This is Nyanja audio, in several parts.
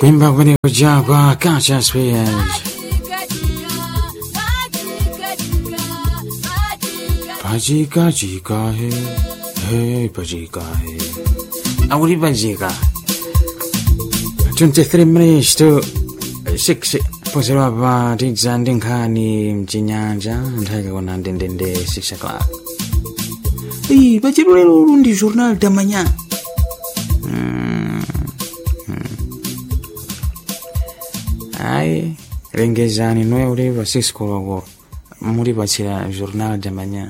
Kwimba kumeneko chakwa Kacha Spears Pachika chika he Hey pachika he Auri pachika 23 minutes to 6 pozera pa tidza ndi nkhani mchinyanja nthawi kakona ndendende 6 o'clock Ii, pachiro lero ulu ndi jornal da manhã Ai, lengezani noe uli pa Cisco loko muli pachira jornal da manhã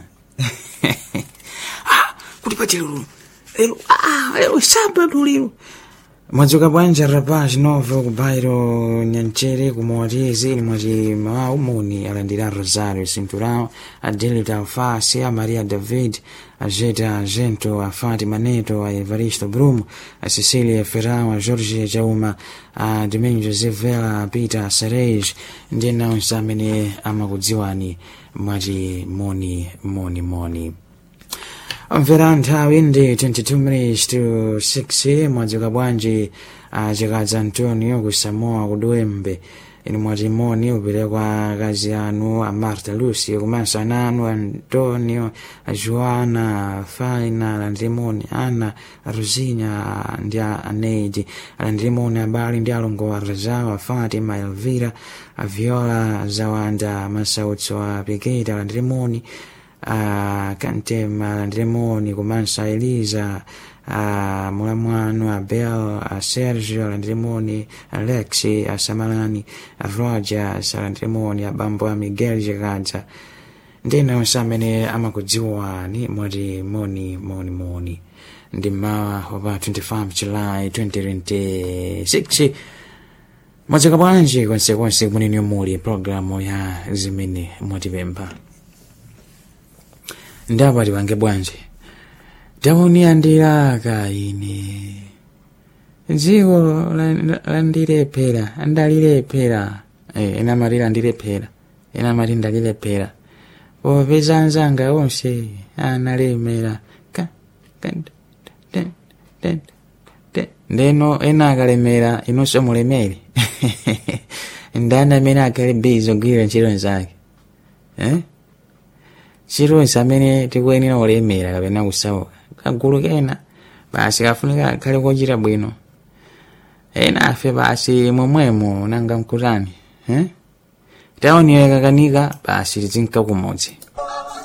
ah, kuti pachiro lero lero ah, lero sábado lero mwadzuka bwanji rapaz novo kubairo nyanchere kumawatizi ili mwati mawa umuni alandira rosario cinturão adelita alface a maria david a jeta agento a fátima neto a evaristo brumo a cecília ferrão a jorge jauma a domingo josé vela a peter serej ndi nawonse amene amakudziwani mwati moni moni moni mvera nthawi ndi 22 minutes to 6 mwadzuka bwanji achikadza antonio ku samoa kudwembe inu mwati moni uperekwa akazi anu a marta lucy komanso ana anu antonio a joana a faina alandirimoni ana a rosinya ndi a aneidi alandirimoni abale ndi alongo a razao a fatima a elvira a viola zawanda masautso a piketa alandirimoni a Kantema Landremoni komanso a Eliza a Mulamwano a Bel a Sergio Landremoni a Lexi a Samalani a Roger a Landremoni a Bambo a Miguel Jagaza ndina onse amene amakudziwani mwati moni moni moni ndi mawa wapa 25 July 2026 mwadzaka bwanji konsekonse kumeneko muli programu ya zimene mwatipempha ndapati pange bwanji tauniandilaka ine dziko landilephera ndalilephera ena mati landilephera ena mati ndalilephera popeza anzanga onse analemera ndeno ena akalemera inonso mulemere ndani amene akhale bizi ogwira ntchito zake eh? chilonse amene tikuyenera kulemera kapena kusauka kagulu kena basi kafunika khale kochita bwino ena afe basi momwemo nanga mkutani eh? taonera kakanika basi tizinka kumodzi